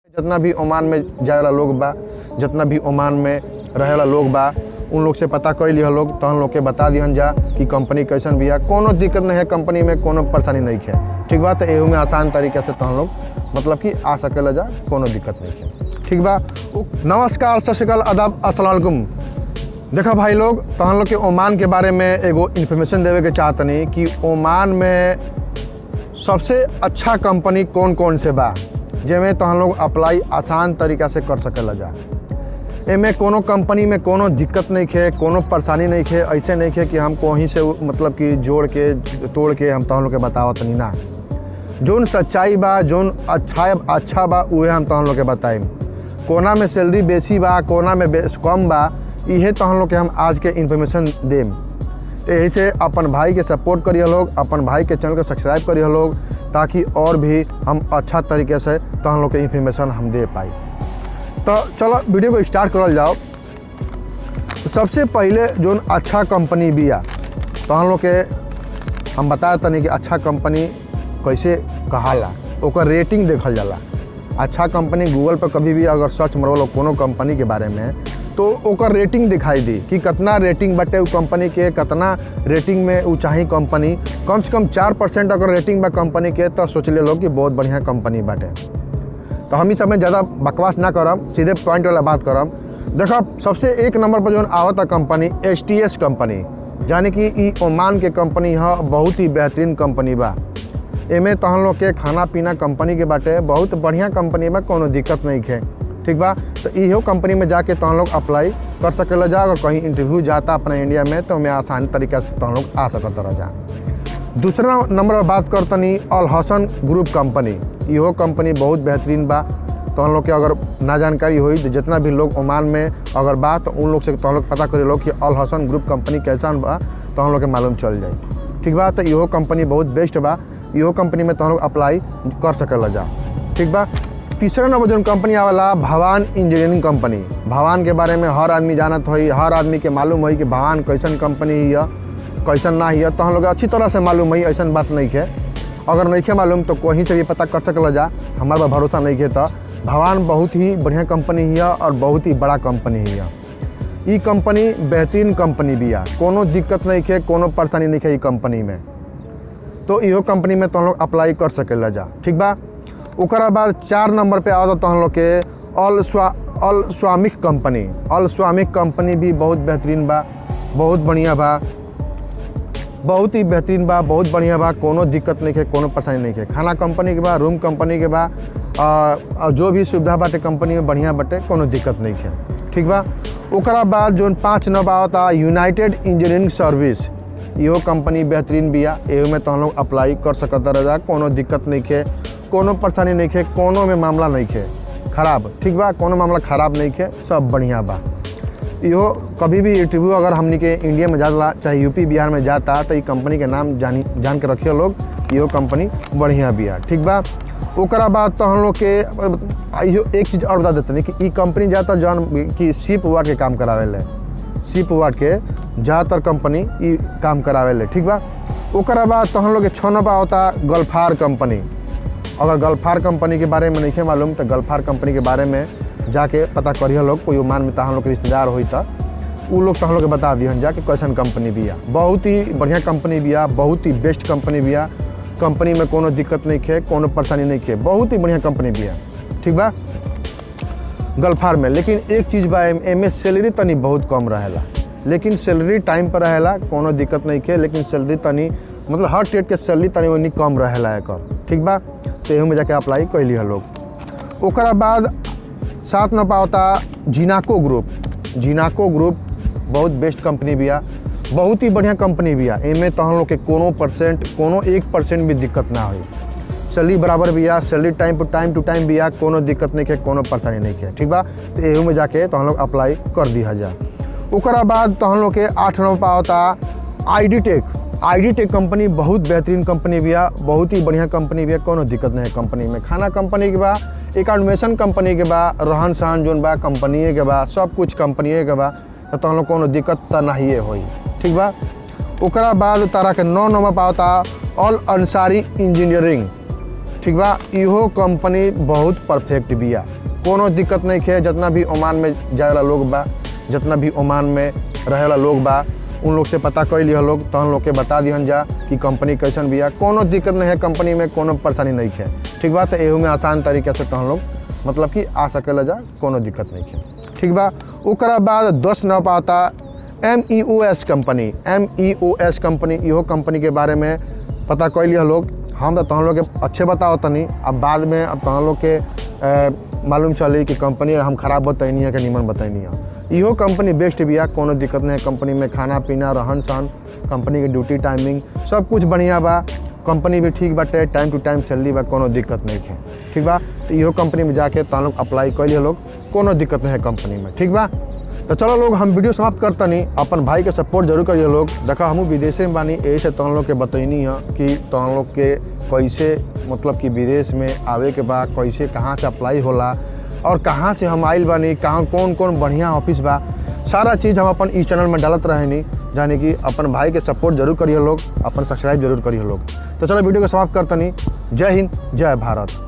जितना भी ओमान में जाए वाला लोग बा जितना भी ओमान में रहे वाला लोग बा उन लोग से पता कर लिया लोग तहन लोग के बता दिहन जा कि कंपनी कैसन बिया कोनो दिक्कत नहीं है कंपनी में कोनो परेशानी नहीं है ठीक बा तो एहू में आसान तरीके से तहन लोग मतलब कि आ सकेला जा कोनो दिक्कत नहीं है ठीक बा उ- नमस्कार सत श्रीकाल अदब अस्सलाम वालेकुम देखा भाई लोग तहन लोग के ओमान के बारे में एगो इन्फॉर्मेशन देवे के चाहतनी कि ओमान में सबसे अच्छा कंपनी कौन कौन से बा जेमे तहन लोग अप्लाई आसान तरीका से कर सकेला जा एमे कोनो कंपनी में कोनो दिक्कत नहीं है कोनो परेशानी नहीं है ऐसे नहीं है कि हम कहीं से उ- मतलब कि जोड़ के तोड़ के हम तहन लोग के बतावत नहीं ना जोन सच्चाई बा जोन अच्छा अच्छा बा उहे हम तहन लोग के बताइम कोना में सैलरी बेसी बा कोना में बेस कम बा इहे तहन लोग के हम आज के इन्फॉर्मेशन देम तो यही से अपन भाई के सपोर्ट करिए लोग अपन भाई के चैनल को सब्सक्राइब करिए लोग ताकि और भी हम अच्छा तरीके से तहन लोग के इन्फॉर्मेशन हम दे पाई तो चलो वीडियो को स्टार्ट करल जाओ तो सबसे पहले जोन अच्छा कंपनी बिया तहन लोग के हम बताए तनी कि अच्छा कंपनी कैसे कहाला ओकर रेटिंग देखल जाला अच्छा कंपनी गूगल पर कभी भी अगर सर्च मरल कोनो कंपनी के बारे में तो ओकर रेटिंग दिखाई दी कि कितना रेटिंग बटे उ कंपनी के कितना रेटिंग में उ चाही कंपनी कम से कम चार परसेंट अगर रेटिंग बा कंपनी के तो सोच ले लोग कि बहुत बढ़िया कंपनी बाटे तो हम इस समय ज़्यादा बकवास ना करम सीधे पॉइंट वाला बात करम देखो सबसे एक नंबर पर जो आवता company H T S company यानी कि ई ओमान के कंपनी है बहुत ही बेहतरीन कंपनी बा एमे तहन लोग के खाना पीना कंपनी के बाटे बहुत बढ़िया कंपनी बा कोनो दिक्कत नहीं है ठीक बा तो इहो कंपनी में जाके तहन लोग अप्लाई कर सकेला जा अगर कहीं इंटरव्यू जाता अपना इंडिया में तो हमें आसानी तरीका से तहन लोग आ सकत रह जा दूसरा नंबर पर बात करतनी अल हसन ग्रुप कंपनी इहो कंपनी बहुत बेहतरीन बा तो हम लोग के अगर ना जानकारी हुई तो जितना भी लोग ओमान में अगर बा तो उन लोग से तो हम लोग पता करी लोग कि अल हसन ग्रुप कंपनी कैसन बा तो हम लोग के मालूम चल जाए ठीक बा तो इहो कंपनी बहुत बेस्ट बा इहो कंपनी में तो हम लोग अप्लाई कर सकेला जा ठीक बा तीसरा नंबर जो कंपनी आवेला भवान इंजीनियरिंग कंपनी भवान के बारे में हर आदमी जानत होई हर आदमी के मालूम होई कि भवान कैसन कंपनी है कैसन ना है तो हम लोग अच्छी तरह से मालूम है ऐसा बात नहीं है अगर नहीं है मालूम तो कहीं से भी पता कर सकल जा हमारे पर भरोसा नहीं है तो भवान बहुत ही बढ़िया कंपनी है और बहुत ही बड़ा कंपनी है ई कंपनी बेहतरीन कंपनी भी है कोनो दिक्कत नहीं है कोनो परेशानी नहीं है ई कंपनी में तो इहो कंपनी में तो हम लोग अप्लाई कर सकेला जा ठीक बा ओकरा बाद चार नंबर पे आवत तो हम लोग के अल स्वा अल स्वामिक कंपनी अल स्वामिक कंपनी भी बहुत बेहतरीन बा बहुत बढ़िया बा बहुत ही बेहतरीन बा बहुत बढ़िया बा कोनो दिक्कत नहीं है कोनो परेशानी नहीं है खाना कंपनी के बा रूम कंपनी के बा आ, आ, जो भी सुविधा बाटे कंपनी में बढ़िया बाटे कोनो दिक्कत नहीं है ठीक बा ओकरा बाद जो पाँच नंबर आवता यूनाइटेड इंजीनियरिंग सर्विस इहो कंपनी बेहतरीन बिया एहू में तो हम लोग अप्लाई कर सकत रह जा कोनो दिक्कत नहीं है कोनो परेशानी नहीं है कोनो में मामला नहीं है खराब ठीक बा कोनो मामला खराब नहीं है सब बढ़िया बा इहो कभी भी इंटरव्यू अगर हमनी के इंडिया में जाला चाहे यूपी बिहार में जाता तो ई कंपनी के नाम जानी जान के रखिए लोग इहो कंपनी बढ़िया बिया ठीक बा ओकरा बाद तो हम लोग के अ, इहो एक चीज़ और बता देते हैं कि ई कंपनी ज़्यादातर जौन कि शिप वार्ड के काम करावेले शिप वार्ड के ज़्यादातर कंपनी ई काम करावेले ठीक बा ओकरा बाद तो हम लोग के छः नंबर होता गल्फार कंपनी अगर गल्फार कंपनी के बारे में नहीं मालूम तो गल्फार कंपनी के बारे में जाके पता करिए लोग कोई ओमान में हम लोग के रिश्तेदार होई तो उ लोग तो हम लोग के बता दिहन जा कि कैसन कंपनी बिया बहुत ही बढ़िया कंपनी बिया बहुत ही बेस्ट कंपनी बिया कंपनी में कोनो दिक्कत नहीं है कोनो परेशानी नहीं है बहुत ही बढ़िया कंपनी बिया ठीक बा गल्फार में लेकिन एक चीज़ बा एम एमे सैलरी तनी बहुत कम रहेला लेकिन सैलरी टाइम पर रहेला कोनो दिक्कत नहीं है लेकिन सैलरी तनी मतलब हर ट्रेड के सैलरी तनी ओनी कम रहेला एकर ठीक बा तो एहू में जाके अप्लाई कैली है लोग ओकरा बाद सात न पावता जिनाको ग्रुप जिनाको ग्रुप बहुत बेस्ट कंपनी बिया बहुत ही बढ़िया कंपनी बिया एमे तो हम लोग के कोनो परसेंट कोनो एक परसेंट भी दिक्कत ना हुई सैलरी बराबर बिया salary time to time to time बिया कोनो दिक्कत नहीं है कोनो परेशानी नहीं है ठीक बा तो एहू में जाके तो हम लोग अप्लाई कर दिया जा ओकरा बाद तो हम लोग के आठ नंबर पावता I D tech I D tech company बहुत बेहतरीन कंपनी बिया बहुत ही बढ़िया कंपनी बिया कोनो दिक्कत नहीं है कंपनी में खाना कंपनी के बा एकाउंटमेशन कंपनी के बा रहन सहन जोन बा कंपनिए के बा सब कुछ कंपनिए के बा तो तहन लोग कोनो दिक्कत तो नहीं होई ठीक बा ओकरा बाद तारा के नौ नंबर पावता ऑल अंसारी इंजीनियरिंग ठीक बा इहो कंपनी बहुत परफेक्ट बिया कोनो दिक्कत नहीं है जितना भी ओमान में जाए वाला लोग बा जितना भी ओमान में रहे वाला लोग बा उन लोग से पता कर लिया लोग तहन लोग के बता दिहन जा कि कंपनी कैसन बिया कोनो दिक्कत नहीं है कंपनी में कोनो परेशानी नहीं है ठीक बा तो एहू में आसान तरीके से तहन लोग मतलब कि आ सकेला जा कोनो दिक्कत नहीं है ठीक बा ओकरा बाद दस न पाता M E O S company M E O S company इहो कंपनी के बारे में पता कर लिया लोग हम तो तहन लोग के अच्छे बताओ तनी अब बाद में अब तहन लोग के अ, मालूम चली कि कंपनी हम खराब बताइनी है कि निमन बताइनी है इहो कंपनी बेस्ट बिया कोनो दिक्कत नहीं है कंपनी में खाना पीना रहन सहन कंपनी के ड्यूटी टाइमिंग सब कुछ बढ़िया बा कंपनी भी ठीक बाटे टाइम टू टाइम सैलरी बा कोनो दिक्कत नहीं है ठीक बा तो इहो कंपनी में जाके तहन लोग अप्लाई कर लिया लोग कोनो दिक्कत नहीं है कंपनी में ठीक बा तो चलो लोग हम वीडियो समाप्त करतनी अपन भाई के सपोर्ट जरूर करिए लोग देखा हमहू विदेशे में बानी यही से तहन लोग के बतैनी है कि तहन लोग के कैसे मतलब कि विदेश में आवे के बा कैसे कहाँ से अप्लाई होला और कहाँ से हम आइल बानी कहाँ कौन कौन बढ़िया ऑफिस बा सारा चीज़ हम अपन इस चैनल में डालत रहेनी यानी कि अपन भाई के सपोर्ट जरूर करिए लोग अपन सब्सक्राइब जरूर करिए लोग तो चलो वीडियो को समाप्त करतनी जय हिंद जय भारत